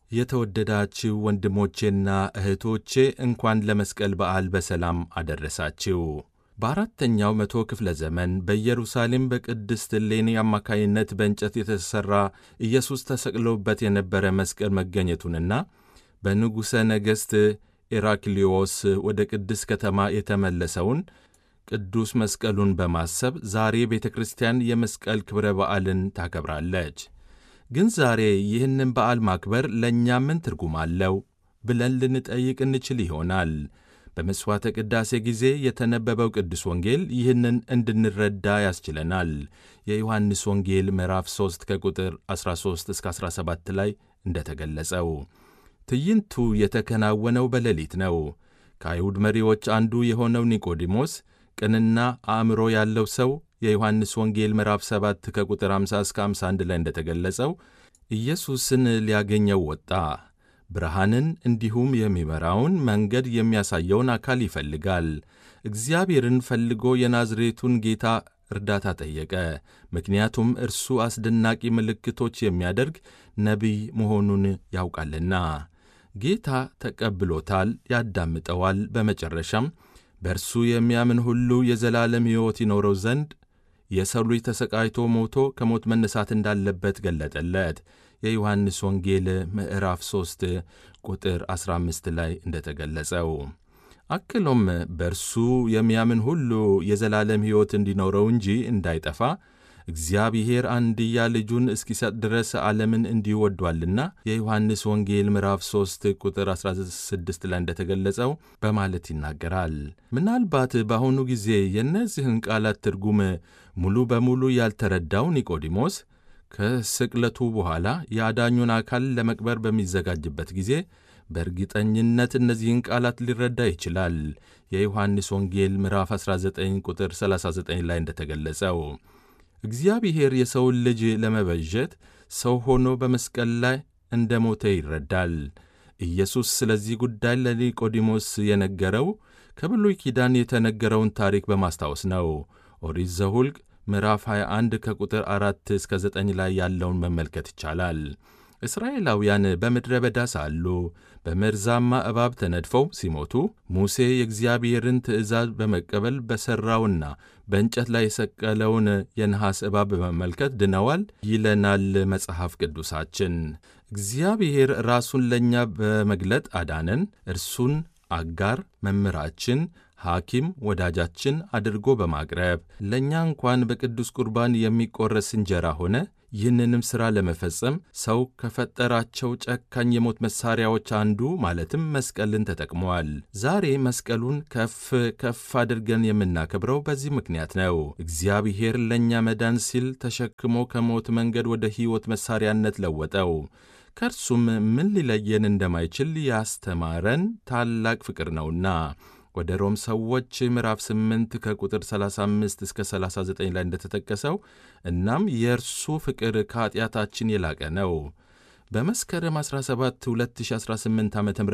የተወደዳችሁ ወንድሞቼና እህቶቼ እንኳን ለመስቀል በዓል በሰላም አደረሳችሁ። በአራተኛው መቶ ክፍለ ዘመን በኢየሩሳሌም በቅድስት እሌኒ አማካይነት በእንጨት የተሠራ ኢየሱስ ተሰቅሎበት የነበረ መስቀል መገኘቱንና በንጉሠ ነገሥት ኤራክሊዮስ ወደ ቅድስት ከተማ የተመለሰውን ቅዱስ መስቀሉን በማሰብ ዛሬ ቤተ ክርስቲያን የመስቀል ክብረ በዓልን ታከብራለች። ግን ዛሬ ይህንን በዓል ማክበር ለእኛ ምን ትርጉም አለው ብለን ልንጠይቅ እንችል ይሆናል። በመሥዋዕተ ቅዳሴ ጊዜ የተነበበው ቅዱስ ወንጌል ይህንን እንድንረዳ ያስችለናል። የዮሐንስ ወንጌል ምዕራፍ 3 ከቁጥር 13 እስከ 17 ላይ እንደተገለጸው ትዕይንቱ የተከናወነው በሌሊት ነው። ከአይሁድ መሪዎች አንዱ የሆነው ኒቆዲሞስ ቅንና አእምሮ ያለው ሰው የዮሐንስ ወንጌል ምዕራፍ 7 ከቁጥር 50 እስከ 51 ላይ እንደተገለጸው ኢየሱስን ሊያገኘው ወጣ። ብርሃንን እንዲሁም የሚመራውን መንገድ የሚያሳየውን አካል ይፈልጋል። እግዚአብሔርን ፈልጎ የናዝሬቱን ጌታ እርዳታ ጠየቀ። ምክንያቱም እርሱ አስደናቂ ምልክቶች የሚያደርግ ነቢይ መሆኑን ያውቃልና። ጌታ ተቀብሎታል፣ ያዳምጠዋል። በመጨረሻም በእርሱ የሚያምን ሁሉ የዘላለም ሕይወት ይኖረው ዘንድ የሰው ልጅ ተሰቃይቶ ሞቶ ከሞት መነሳት እንዳለበት ገለጠለት። የዮሐንስ ወንጌል ምዕራፍ 3 ቁጥር 15 ላይ እንደተገለጸው አክሎም በእርሱ የሚያምን ሁሉ የዘላለም ሕይወት እንዲኖረው እንጂ እንዳይጠፋ እግዚአብሔር አንድያ ልጁን እስኪሰጥ ድረስ ዓለምን እንዲሁ ወዷልና የዮሐንስ ወንጌል ምዕራፍ 3 ቁጥር 16 ላይ እንደተገለጸው በማለት ይናገራል። ምናልባት በአሁኑ ጊዜ የእነዚህን ቃላት ትርጉም ሙሉ በሙሉ ያልተረዳው ኒቆዲሞስ ከስቅለቱ በኋላ የአዳኙን አካል ለመቅበር በሚዘጋጅበት ጊዜ በእርግጠኝነት እነዚህን ቃላት ሊረዳ ይችላል። የዮሐንስ ወንጌል ምዕራፍ 19 ቁጥር 39 ላይ እንደተገለጸው እግዚአብሔር የሰውን ልጅ ለመበጀት ሰው ሆኖ በመስቀል ላይ እንደ ሞተ ይረዳል። ኢየሱስ ስለዚህ ጉዳይ ለኒቆዲሞስ የነገረው ከብሉይ ኪዳን የተነገረውን ታሪክ በማስታወስ ነው። ኦሪት ዘኍልቍ ምዕራፍ 21 ከቁጥር 4 እስከ 9 ላይ ያለውን መመልከት ይቻላል። እስራኤላውያን በምድረ በዳ ሳሉ በመርዛማ እባብ ተነድፈው ሲሞቱ ሙሴ የእግዚአብሔርን ትእዛዝ በመቀበል በሠራውና በእንጨት ላይ የሰቀለውን የነሐስ እባብ በመመልከት ድነዋል ይለናል መጽሐፍ ቅዱሳችን። እግዚአብሔር ራሱን ለእኛ በመግለጥ አዳነን። እርሱን አጋር መምህራችን፣ ሐኪም፣ ወዳጃችን አድርጎ በማቅረብ ለእኛ እንኳን በቅዱስ ቁርባን የሚቆረስ እንጀራ ሆነ። ይህንንም ሥራ ለመፈጸም ሰው ከፈጠራቸው ጨካኝ የሞት መሣሪያዎች አንዱ ማለትም መስቀልን ተጠቅመዋል። ዛሬ መስቀሉን ከፍ ከፍ አድርገን የምናከብረው በዚህ ምክንያት ነው። እግዚአብሔር ለእኛ መዳን ሲል ተሸክሞ ከሞት መንገድ ወደ ሕይወት መሣሪያነት ለወጠው። ከእርሱም ምን ሊለየን እንደማይችል ያስተማረን ታላቅ ፍቅር ነውና ወደ ሮም ሰዎች ምዕራፍ 8 ከቁጥር 35 እስከ 39 ላይ እንደተጠቀሰው እናም የእርሱ ፍቅር ከኀጢአታችን የላቀ ነው። በመስከረም 17 2018 ዓ ም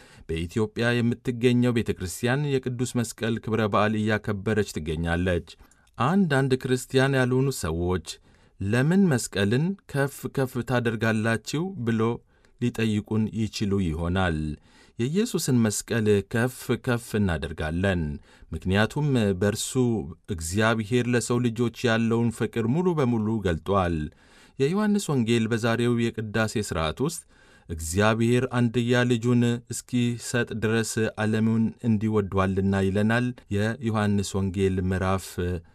በኢትዮጵያ የምትገኘው ቤተ ክርስቲያን የቅዱስ መስቀል ክብረ በዓል እያከበረች ትገኛለች። አንዳንድ ክርስቲያን ያልሆኑ ሰዎች ለምን መስቀልን ከፍ ከፍ ታደርጋላችሁ ብሎ ሊጠይቁን ይችሉ ይሆናል። የኢየሱስን መስቀል ከፍ ከፍ እናደርጋለን፣ ምክንያቱም በእርሱ እግዚአብሔር ለሰው ልጆች ያለውን ፍቅር ሙሉ በሙሉ ገልጧል። የዮሐንስ ወንጌል በዛሬው የቅዳሴ ሥርዓት ውስጥ እግዚአብሔር አንድያ ልጁን እስኪሰጥ ድረስ ዓለሙን እንዲወዷልና ይለናል። የዮሐንስ ወንጌል ምዕራፍ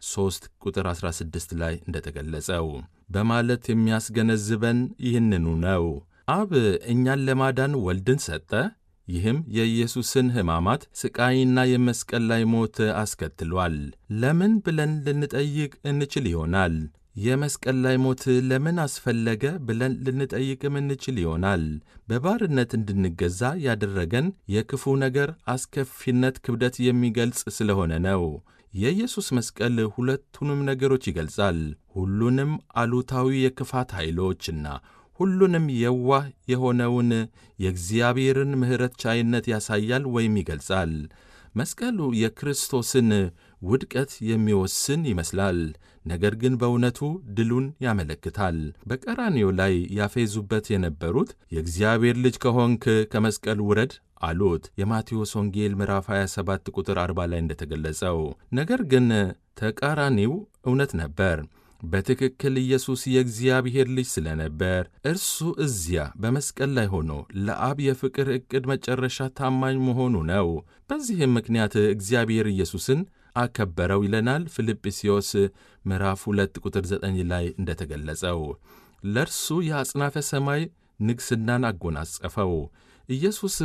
3 ቁጥር 16 ላይ እንደተገለጸው በማለት የሚያስገነዝበን ይህንኑ ነው። አብ እኛን ለማዳን ወልድን ሰጠ። ይህም የኢየሱስን ሕማማት ሥቃይና የመስቀል ላይ ሞት አስከትሏል። ለምን ብለን ልንጠይቅ እንችል ይሆናል። የመስቀል ላይ ሞት ለምን አስፈለገ ብለን ልንጠይቅም እንችል ይሆናል። በባርነት እንድንገዛ ያደረገን የክፉ ነገር አስከፊነት ክብደት የሚገልጽ ስለሆነ ነው። የኢየሱስ መስቀል ሁለቱንም ነገሮች ይገልጻል። ሁሉንም አሉታዊ የክፋት ኃይሎችና ሁሉንም የዋህ የሆነውን የእግዚአብሔርን ምሕረት ቻይነት ያሳያል ወይም ይገልጻል። መስቀሉ የክርስቶስን ውድቀት የሚወስን ይመስላል። ነገር ግን በእውነቱ ድሉን ያመለክታል። በቀራንዮ ላይ ያፌዙበት የነበሩት የእግዚአብሔር ልጅ ከሆንክ ከመስቀል ውረድ አሉት። የማቴዎስ ወንጌል ምዕራፍ 27 ቁጥር 40 ላይ እንደተገለጸው። ነገር ግን ተቃራኒው እውነት ነበር። በትክክል ኢየሱስ የእግዚአብሔር ልጅ ስለነበር እርሱ እዚያ በመስቀል ላይ ሆኖ ለአብ የፍቅር ዕቅድ መጨረሻ ታማኝ መሆኑ ነው። በዚህም ምክንያት እግዚአብሔር ኢየሱስን አከበረው ይለናል ፊልጵስዮስ ምዕራፍ 2 ቁጥር 9 ላይ እንደተገለጸው። ለእርሱ የአጽናፈ ሰማይ ንግሥናን አጎናጸፈው። ኢየሱስ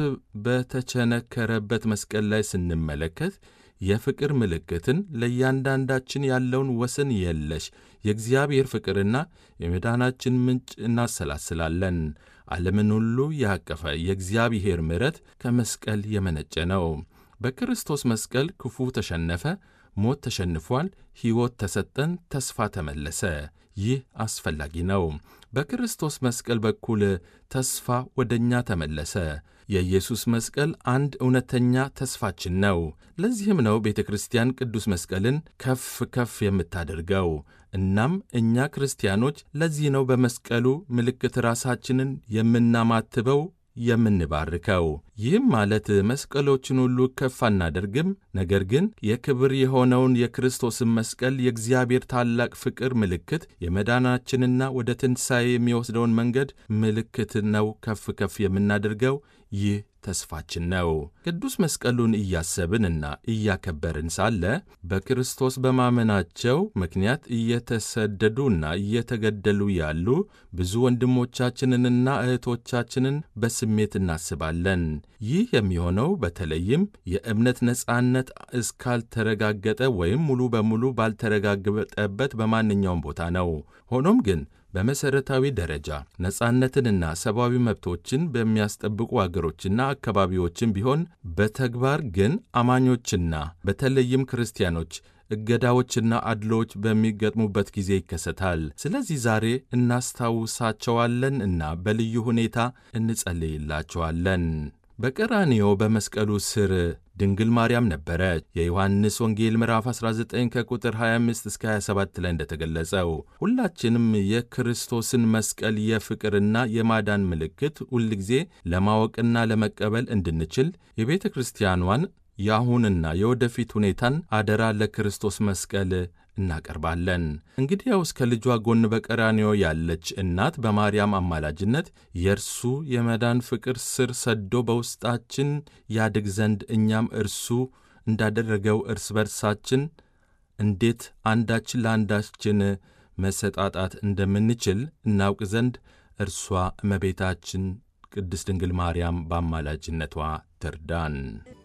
በተቸነከረበት መስቀል ላይ ስንመለከት የፍቅር ምልክትን ለእያንዳንዳችን ያለውን ወሰን የለሽ የእግዚአብሔር ፍቅርና የመዳናችን ምንጭ እናሰላስላለን። ዓለምን ሁሉ ያቀፈ የእግዚአብሔር ምሕረት ከመስቀል የመነጨ ነው። በክርስቶስ መስቀል ክፉ ተሸነፈ፣ ሞት ተሸንፏል፣ ሕይወት ተሰጠን፣ ተስፋ ተመለሰ። ይህ አስፈላጊ ነው። በክርስቶስ መስቀል በኩል ተስፋ ወደ እኛ ተመለሰ። የኢየሱስ መስቀል አንድ እውነተኛ ተስፋችን ነው። ለዚህም ነው ቤተ ክርስቲያን ቅዱስ መስቀልን ከፍ ከፍ የምታደርገው። እናም እኛ ክርስቲያኖች ለዚህ ነው በመስቀሉ ምልክት ራሳችንን የምናማትበው የምንባርከው። ይህም ማለት መስቀሎችን ሁሉ ከፍ አናደርግም፣ ነገር ግን የክብር የሆነውን የክርስቶስን መስቀል የእግዚአብሔር ታላቅ ፍቅር ምልክት፣ የመዳናችንና ወደ ትንሣኤ የሚወስደውን መንገድ ምልክት ነው ከፍ ከፍ የምናደርገው። ይህ ተስፋችን ነው። ቅዱስ መስቀሉን እያሰብንና እያከበርን ሳለ በክርስቶስ በማመናቸው ምክንያት እየተሰደዱና እየተገደሉ ያሉ ብዙ ወንድሞቻችንንና እህቶቻችንን በስሜት እናስባለን። ይህ የሚሆነው በተለይም የእምነት ነጻነት እስካልተረጋገጠ ወይም ሙሉ በሙሉ ባልተረጋገጠበት በማንኛውም ቦታ ነው። ሆኖም ግን በመሠረታዊ ደረጃ ነጻነትንና ሰብአዊ መብቶችን በሚያስጠብቁ አገሮችና አካባቢዎችም ቢሆን በተግባር ግን አማኞችና በተለይም ክርስቲያኖች እገዳዎችና አድሎዎች በሚገጥሙበት ጊዜ ይከሰታል። ስለዚህ ዛሬ እናስታውሳቸዋለን እና በልዩ ሁኔታ እንጸልይላቸዋለን። በቀራንዮ በመስቀሉ ስር ድንግል ማርያም ነበረች። የዮሐንስ ወንጌል ምዕራፍ 19 ከቁጥር 25 እስከ 27 ላይ እንደተገለጸው ሁላችንም የክርስቶስን መስቀል የፍቅርና የማዳን ምልክት ሁልጊዜ ለማወቅና ለመቀበል እንድንችል የቤተ ክርስቲያኗን የአሁንና የወደፊት ሁኔታን አደራ ለክርስቶስ መስቀል እናቀርባለን። እንግዲያውስ ከልጇ ጎን በቀራንዮ ያለች እናት በማርያም አማላጅነት የእርሱ የመዳን ፍቅር ስር ሰዶ በውስጣችን ያድግ ዘንድ እኛም እርሱ እንዳደረገው እርስ በርሳችን እንዴት አንዳችን ለአንዳችን መሰጣጣት እንደምንችል እናውቅ ዘንድ እርሷ እመቤታችን ቅድስት ድንግል ማርያም በአማላጅነቷ ትርዳን።